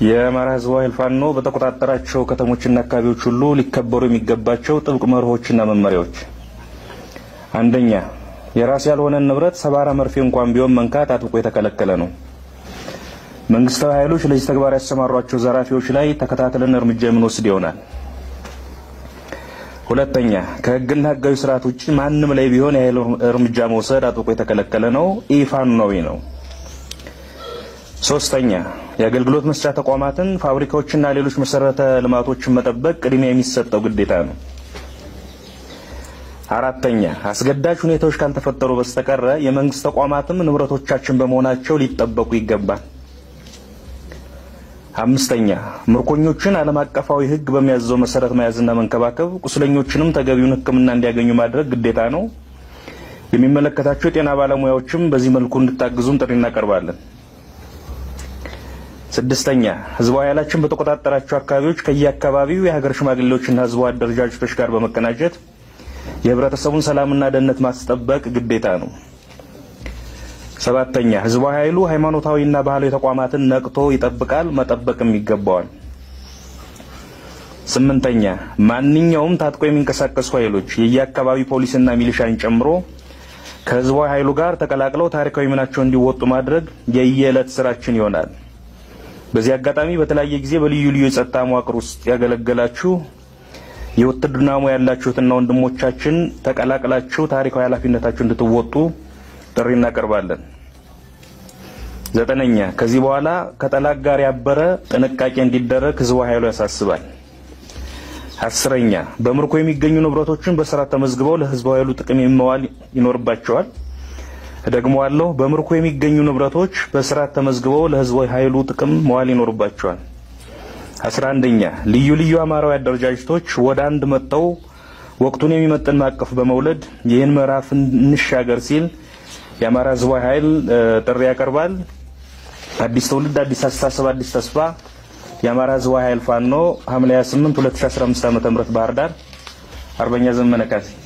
የአማራ ህዝባዊ ኃይል ፋኖ በተቆጣጠራቸው ከተሞችና አካባቢዎች ሁሉ ሊከበሩ የሚገባቸው ጥብቅ መርሆችና መመሪያዎች፣ አንደኛ የራስ ያልሆነን ንብረት ሰባራ መርፌ እንኳን ቢሆን መንካት አጥብቆ የተከለከለ ነው። መንግስታዊ ኃይሎች ለዚህ ተግባር ያሰማሯቸው ዘራፊዎች ላይ ተከታትለን እርምጃ የምንወስድ ይሆናል። ሁለተኛ ከህግና ህጋዊ ስርዓት ውጭ ማንም ላይ ቢሆን የኃይል እርምጃ መውሰድ አጥብቆ የተከለከለ ነው፣ ኢፋኖዊ ነው። ሶስተኛ የአገልግሎት መስጫ ተቋማትን፣ ፋብሪካዎችና ሌሎች መሰረተ ልማቶችን መጠበቅ ቅድሚያ የሚሰጠው ግዴታ ነው። አራተኛ አስገዳጅ ሁኔታዎች ካልተፈጠሩ በስተቀረ የመንግስት ተቋማትም ንብረቶቻችን በመሆናቸው ሊጠበቁ ይገባል። አምስተኛ ምርኮኞችን ዓለም አቀፋዊ ህግ በሚያዘው መሰረት መያዝና መንከባከብ፣ ቁስለኞችንም ተገቢውን ሕክምና እንዲያገኙ ማድረግ ግዴታ ነው። የሚመለከታቸው የጤና ባለሙያዎችም በዚህ መልኩ እንድታግዙን ጥሪ እናቀርባለን። ስድስተኛ ህዝባዊ ኃይላችን በተቆጣጠራቸው አካባቢዎች ከየአካባቢው የሀገር ሽማግሌዎችና ህዝባዊ አደረጃጀቶች ጋር በመቀናጀት የህብረተሰቡን ሰላምና ደህንነት ማስጠበቅ ግዴታ ነው። ሰባተኛ ህዝባዊ ኃይሉ ሃይማኖታዊና ባህላዊ ተቋማትን ነቅቶ ይጠብቃል፣ መጠበቅም ይገባዋል። ስምንተኛ ማንኛውም ታጥቆ የሚንቀሳቀሱ ኃይሎች የየአካባቢ ፖሊስና ሚሊሻን ጨምሮ ከህዝባዊ ኃይሉ ጋር ተቀላቅለው ታሪካዊ ሚናቸውን እንዲወጡ ማድረግ የየዕለት ስራችን ይሆናል። በዚህ አጋጣሚ በተለያየ ጊዜ በልዩ ልዩ የጸጥታ መዋቅር ውስጥ ያገለገላችሁ የውትድርና ሙያ ያላችሁትና ወንድሞቻችን ተቀላቅላችሁ ታሪካዊ ኃላፊነታችሁ እንድትወጡ ጥሪ እናቀርባለን። ዘጠነኛ ከዚህ በኋላ ከጠላት ጋር ያበረ ጥንቃቄ እንዲደረግ ህዝባዊ ኃይሉ ያሳስባል። አስረኛ በምርኮ የሚገኙ ንብረቶችን በስርዓት ተመዝግበው ለህዝባዊ ኃይሉ ጥቅም መዋል ይኖርባቸዋል። እደግመዋለሁ። በምርኮ የሚገኙ ንብረቶች በስርዓት ተመዝግበው ለህዝባዊ ኃይሉ ጥቅም መዋል ይኖርባቸዋል። አስራ አንደኛ ልዩ ልዩ አማራዊ አደረጃጀቶች ወደ አንድ መጥተው ወቅቱን የሚመጥን ማዕቀፍ በመውለድ ይህን ምዕራፍ እንሻገር ሲል የአማራ ህዝባዊ ኃይል ጥሪ ያቀርባል። አዲስ ትውልድ፣ አዲስ አስተሳሰብ፣ አዲስ ተስፋ። የአማራ ህዝባዊ ኃይል ፋኖ ሐምሌ 28 2015 ዓ.ም ባህር ዳር። አርበኛ ዘመነ ካሴ